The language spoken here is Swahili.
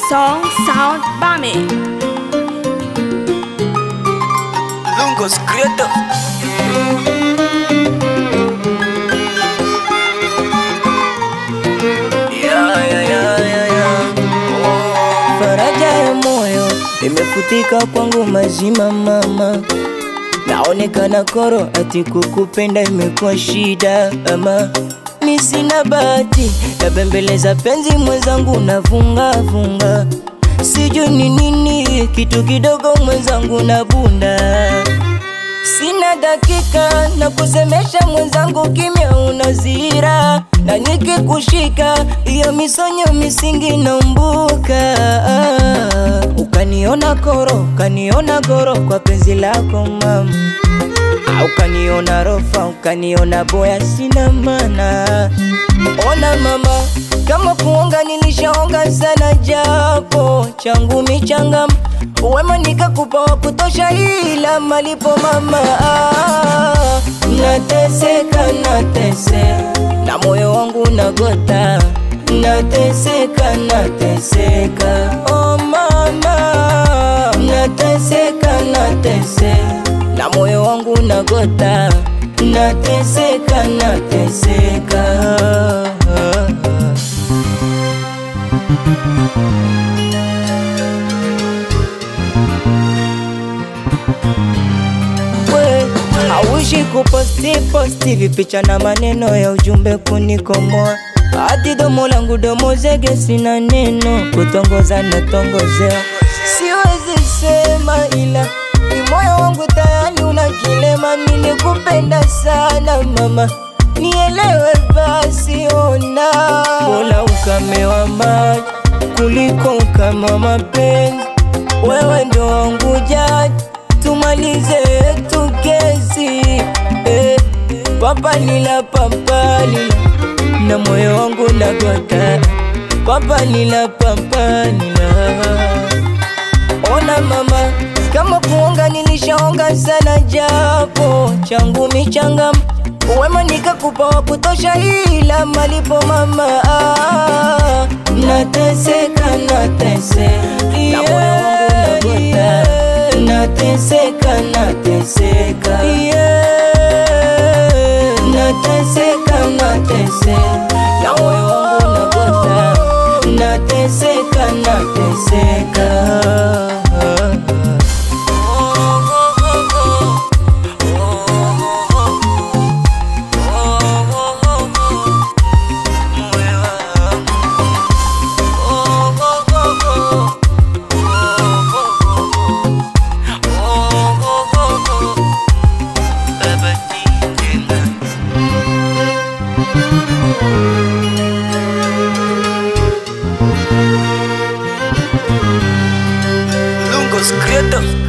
Song Sound Bame. Lungos Creator. Yeah, yeah, yeah, yeah, yeah. Oh. Faraja ya moyo imefutika kwangu mazima mama, naonekana koro ati kukupenda imekuwa shida ama mi sina bahati nabembeleza penzi mwenzangu navunga vunga, sijui ni nini kitu kidogo mwenzangu na bunda Sina dakika na kusemesha mwenzangu, kimya unazira, na nikikushika hiyo misonyo misingi naumbuka. Ukaniona koro, ukaniona goro kwa penzi lako mama, au ukaniona rofa, ukaniona boya, sina maana. Ona mama, kama kuonga nilishaonga sana, japo changu michangam wema nikakupa wa kutosha, ila malipo mama, ah, nateseka nateseka na moyo wangu nagota, nateseka nateseka, oh mama, nateseka nateseka na moyo wangu nagota, nateseka nateseka we hauishi kuposti posti vipicha na maneno ya ujumbe kunikomoa hadi domo langu domo zege sina neno kutongoza na tongozea siwezi sema ila ni moyo wangu tayari una kilema nilikupenda sana mama nielewe basi ona bola ukamewa maji kuliko ukama mapenzi wewe ndo wangu jaji tumalize tu kesi eh, papalila papalila na moyo wangu nagota papalila papalila ona mama kama kuonga nilishaonga sana japo changu michangam wema nikakupa wa kutosha ila malipo mama ah, nateseka nateseka na moyo wangu nagota nateseka nateseka yeah. nateseka nateseka na moyo wangu nagota nateseka nateseka Lungos Creator.